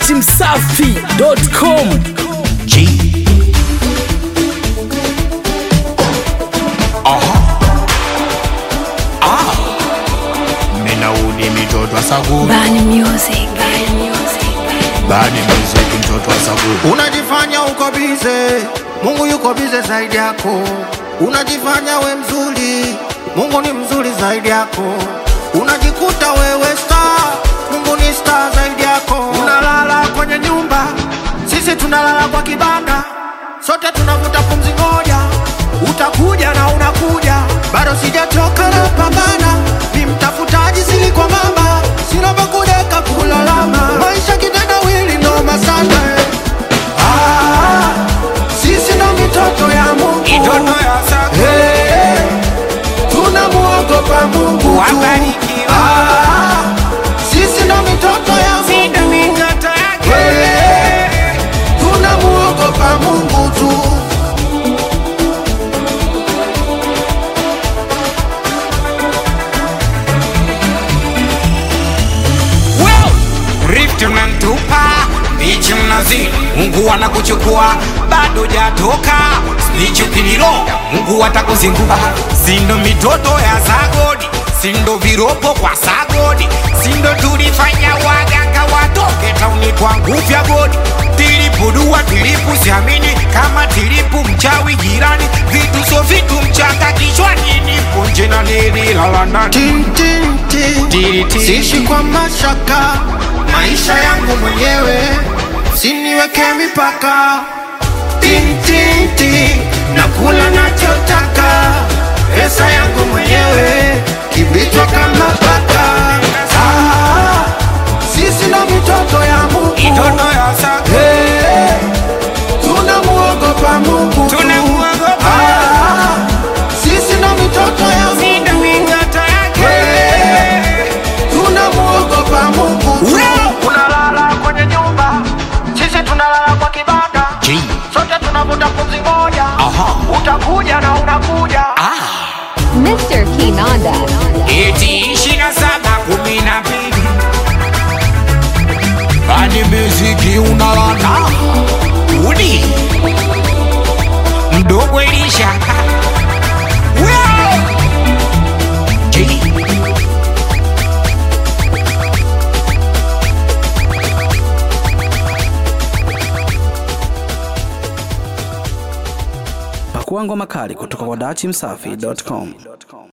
dachimsafi.com G. Aha. Ah. Minaudi mitoto wa Saguri. Bani Music. Bani Music. Bani muziki mtoto wa Saguri. Unajifanya uko bize, Mungu yuko bize zaidi yako. Unajifanya we mzuri, Mungu ni mzuri zaidi yako. Unajikuta wewe star, Mungu ni star zaidi yako. Unalala kwenye nyumba, sisi tunalala kwa kibanda, sote tunavuta pumzi moja. Utakuja na unakuja, bado sijatoka na pambana, ni mtafutaji sili kwa mama, sina pa kudeka kulalama, maisha kitendawili noma sana eh. Ah, sisi ndo mitoto ya Mungu Hey, tunamuogopa Mungu tu. Ah, sisi ndo mitoto ya Mungu Hey, tunamuogopa Mungu tu. Rift unantupa bichi mnazi Mungu anakuchukua bado jatoka snitch ukiniroga Mungu atakuzingua sindo mitoto ya sagodi sindo viropo kwa sagodi sindo tulifanya waganga watoke tauni kwa nguvu ya godi tilipudua tilipu siamini kama tilipu mchawi jirani vitu so vitu mchanga kichwani nipo nje na nililala ndani Tin, tin, tin. Tiri, tiri. Siishi kwa mashaka, maisha yangu mwenyewe, siniweke mipaka. Tin, tin, tin. Nakula nachotaka, pesa yangu mwenyewe, kibichwa kama paka. Ah, sisi ndo mitoto ya Mungu. Mitoto ya sagodi Hey, tunamuogopa Mungu tu. Tunamuogopa. Ah, sisi ndo mitoto ya Mungu. Hey, tunamuogopa Mungu tu. Unalala kwenye nyumba, sisi tunalala kwa kibanda, G. sote tunavuta pumzi moja. Aha. Utakuja na unakuja. Mr. Kinanda. eti ishirini na saba kumi na mbili Bani muziki unalanda. udi mdogo Elisha Wow! G. pakua ngoma kali kutoka kwa dachimsafi.com